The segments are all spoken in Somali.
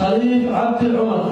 khaliif cabdi cumar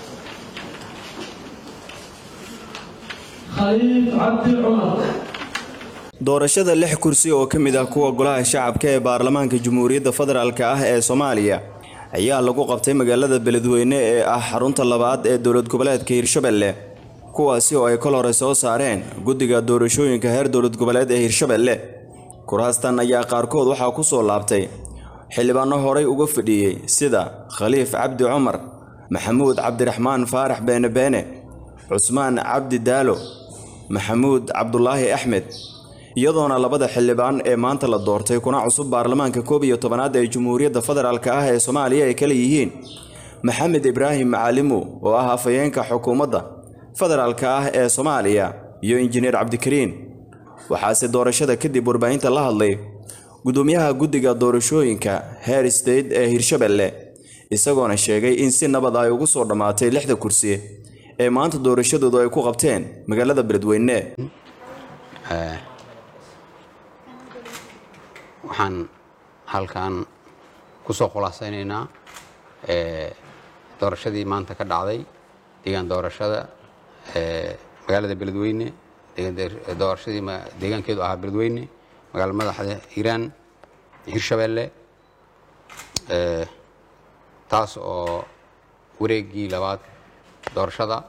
khaliif cabdi cumar doorashada lix kursi oo ka mid ah kuwa golaha shacabka ee baarlamaanka jamhuuriyadda federaalk ah ee soomaaliya ayaa lagu qabtay magaalada beledweyne ee ah xarunta labaad ee dowlad goboleedka hirshabelle kuwaasi oo ay kol hore soo saareen guddiga doorashooyinka heer dowlad goboleed ee hirshabelle kuraastan ayaa qaarkood waxaa ku soo laabtay xildhibaano horay uga fadhiyey sida khaliif cabdi cumar maxamuud cabdiraxmaan faarax beene beene cusmaan cabdi daalo maxamuud cabdulaahi axmed iyadoona labada xildhibaan ee maanta la doortay kuna cusub baarlamaanka koob iyo tobanaad ee jamhuuriyadda federaalk ah ee soomaaliya ay kala yihiin maxamed ibraahim macalimu oo ah afhayeenka xukuumadda federaalk ah ee soomaaliya iyo injineer cabdikariin waxaase doorashada kadib warbaahinta la hadlay gudoomiyaha guddiga doorashooyinka heer state ee hirshabelle isagoona sheegay in si nabad ay ugu soo dhammaatay lixda kursi ee maanta doorashadoodu ay ku qabteen magaalada beledweyne waxaan halkan ku soo khulaasaynaynaa doorashadii maanta ka dhacday deegaan doorashada magaalada beledweyne doorashadii deegaankeedu ahaa beledweyne magaala madaxda hiiraan hirshabelle taas oo wareegii labaad doorashada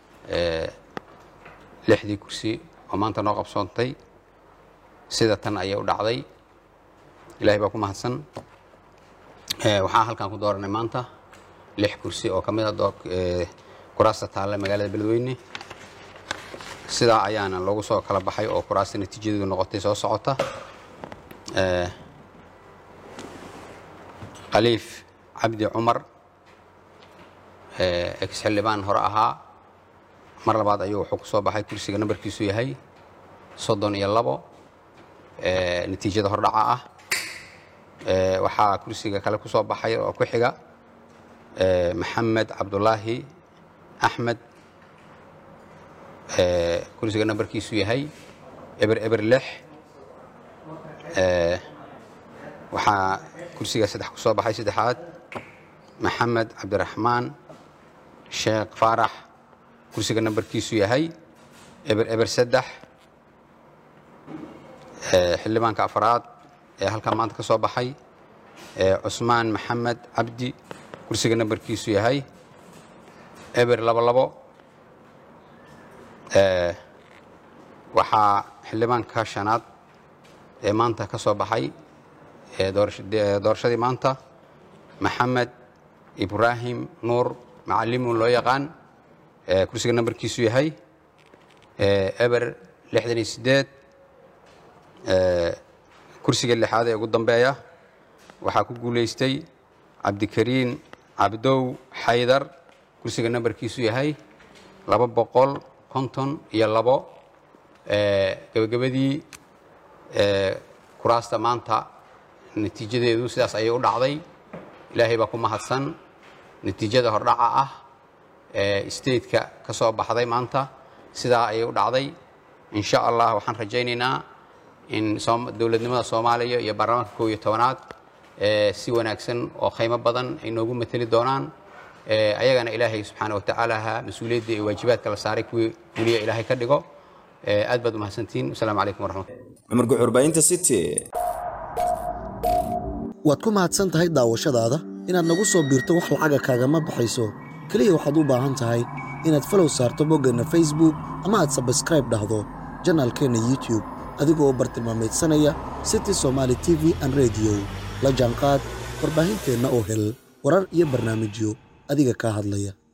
lixdii kursi oo maanta noo qabsoontay sida tan ayay u dhacday ilaahay baa ku mahadsan waxaan halkan ku dooranay maanta lix kursi oo ka mid a kuraasta taalla magaalada beledweyne sidaa ayaana loogu soo kala baxay oo kuraasta natiijadeedu noqotay soo socota khaliif cabdi cumar ex xildhibaan hore ahaa mar labaad ayuu wuxuu ku soo baxay kursiga nambarkiisu yahay soddon iyo labo natiijada hordhaca ah waxaa kursiga kale ku soo baxay oo ku xiga maxamed cabdulaahi axmed kursiga nambarkiisu yahay eber eber lix waxaa kursiga saddex ku soo baxay saddexaad maxamed cabdiraxmaan sheekh faarax kursiga nambarkiisu yahay eber eber saddex xildhibaanka afaraad ee halkaa maanta ka soo baxay cusmaan maxamed cabdi kursiga nambarkiisu yahay eber labo labo waxaa xildhibaanka shanaad ee maanta ka soo baxay doorashadii maanta maxamed ibraahim nuur macalimu loo yaqaan kursiga nambarkiisu yahay eber lixdan iyo sideed kursiga lixaad ee ugu dambeeya waxaa ku guulaystay cabdikariin cabdow xaydar kursiga nambarkiisu yahay laba boqol konton iyo labo gebagabadii kuraasta maanta natiijadeedu sidaas ayay u dhacday ilaahay baa ku mahadsan natiijada hordhaca ah ee stateka ka soo baxday maanta sidaa ayay u dhacday insha allah waxaan rajaynaynaa in dowladnimada soomaaliya iyo baarlamaanka koob iyo tobanaad si wanaagsan oo khaymo badan ay noogu mateli doonaan ayagana ilaahay subxaana wa tacaalaha mas-uuliyadda iyo waajibaadka la saaray kuwii fuliya ilaahay ka dhigo aad baad umahadsantihiin wasalaamu calaykum waraxmat cumar guxurbaahinta city waad ku mahadsan tahay daawashadaada inaad nagu soo biirto wax lacaga kaagama baxayso keliya waxaad u baahan tahay inaad falow saarto boggeenna facebook ama aad sabskraib dhahdo janaalkeenna youtube adigoo bartilmaamaydsanaya city somaali t v an rediyo la jaanqaad warbaahinteenna oo hel warar iyo barnaamijyo adiga kaa hadlaya